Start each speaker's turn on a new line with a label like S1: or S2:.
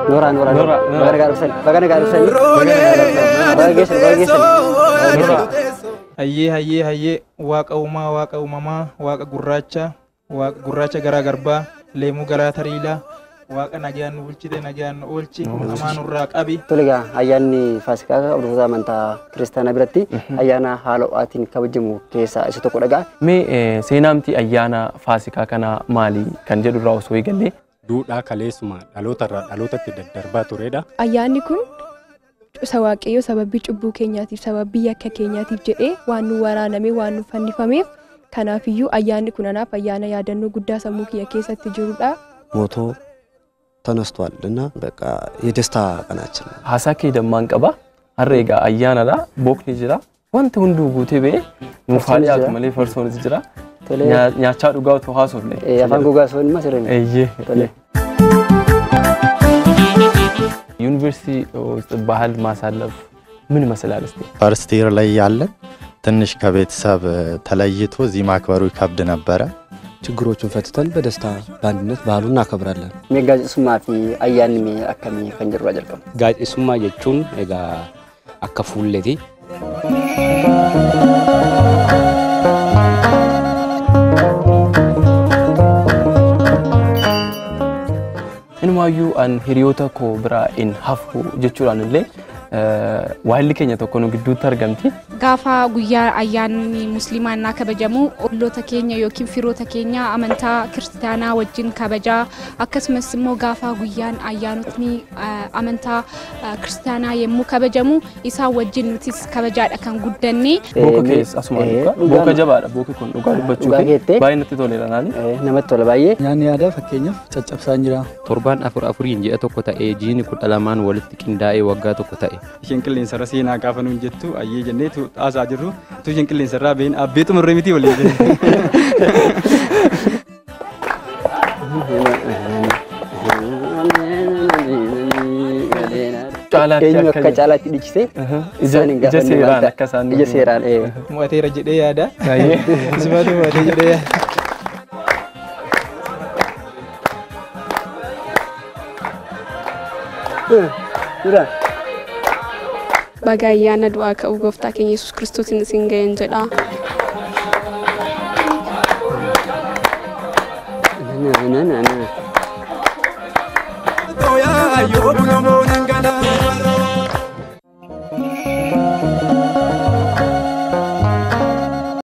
S1: Nooraa nooraa
S2: Nooraa,
S1: nooraa.
S2: nooraa.
S1: Baga nagaa dhufsan. Baga nagaa dhufsan. Baga geessan baga geessan.
S2: Nooraa.
S3: Hayyee hayyee hayyee waaqa uumaa waaqa uumamaa waaqa gurraacha waaqa gurraacha garaa garbaa leemuu garaa tariilaa waaqa nagaan nu bulchite nagaan nu oolchi hamaa nurraa qabi.
S1: Tole egaa ayyaanni Faasikaa hordoftoota amantaa kiristaanaa biratti ayyaana haala ho'aatiin kabajamu keessaa isa tokko dhagaa.
S2: Mee eh, seenaamti ayyaana Faasikaa kana maali kan jedhu irraa osoo eegallee
S4: duudhaa kaleessuma dhaloota irraa dhalootatti daddarbaa turedha.
S5: Ayyaanni kun isa waaqayyoo sababii cubbuu keenyaatiif sababii yakka keenyaatiif jedhee waan nu waraaname waan nu fannifameef kanaafiyyuu ayyaanni kun anaaf ayyaana yaadannoo guddaa sammuu kiyya keessatti jirudha.
S6: ሞቶ ተነስቷል እና በቃ የደስታ ቀናችን ነው።
S2: haasaa kee dammaan qaba. Har'a egaa ayyaanadha. Bookni jira. Wanti hunduu guutee ba'ee nuufaa
S1: Farsoonis
S2: dhiyaatu
S1: jira.
S2: malee farsoonis jira.
S1: Tole
S2: Nyaa- Nyaachaa dhugaa otoo haasofne.
S1: eh, afaan gogaa soon ima sirrii.
S2: Eeyyee.
S1: Tole.
S2: ዩኒቨርሲቲ ውስጥ ባህል ማሳለፍ ምን ይመስላል እስቲ?
S7: ፈርስት ይር ላይ ያለን ትንሽ ከቤተሰብ ተለይቶ እዚህ ማክበሩ ይከብድ ነበረ።
S6: ችግሮቹን ፈትተን በደስታ በአንድነት ባህሉን እናከብራለን።
S1: Mee gaazexeessummaa fi ayyaanni mee akkamii kan jedhu irraa jalqabu.
S8: Gaazexeessummaa jechuun egaa akka fuulleeti.
S2: Inumaayyuu an hiriyoota koo biraa hin hafu jechuudhaan illee eh, waayilli keenya tokko nu gidduutti argamti.
S9: Gaafa guyyaa ayyaanni musliimaa innaa kabajamu olloota keenya yookiin firoota keenya amantaa kiristaanaa wajjin kabajaa akkasumas immoo gaafa guyyaan ayyaanotni eh, amantaa eh, kiristaanaa yommuu kabajamu isaan wajjin nutis kabajaadha kan guddanne.
S2: Booka
S1: mee-
S2: keessa asumaan
S1: eh,
S2: dhugaa.
S1: dhugaa
S2: Booka
S1: ma-
S2: jabaadha booki kun dhugaa dubbachuu
S1: Dhugaa
S2: fi
S1: keettee?
S2: baay'ee natti toleera naani.
S1: Eh, Namatti tola baay'ee.
S10: Nyaanni aadaa fakkeenyaaf caccabsaan jira.
S8: Torbaan afur afuriin ji'a tokko ta'ee jiini kudha lamaan walitti qindaa'ee waggaa tokko ta'e.
S11: isheen qilleensarra seenaa gaafa nuun jettu ayyee jennee tu xaasaa jirru tu isheen qilleensarraa been abbee xumurree miti waliin
S2: Caalaatti
S1: Eenyu
S2: akka
S1: akka caalaatti dhiichisee
S2: Ija
S1: isaan hin
S2: ija
S1: gaafanne
S2: seeraan
S1: maal ta'a?
S2: akka isaan
S1: Ija seeraan eh.
S3: Mo'ateera jedhee yaada.
S2: Baay'ee.
S3: Isbaatu mo'atee jedhee yaada.
S1: Jira.
S9: Baga ayyaana du'aa ka'uu gooftaa keenya Yesuus Kiristoos isin ga'een jedha.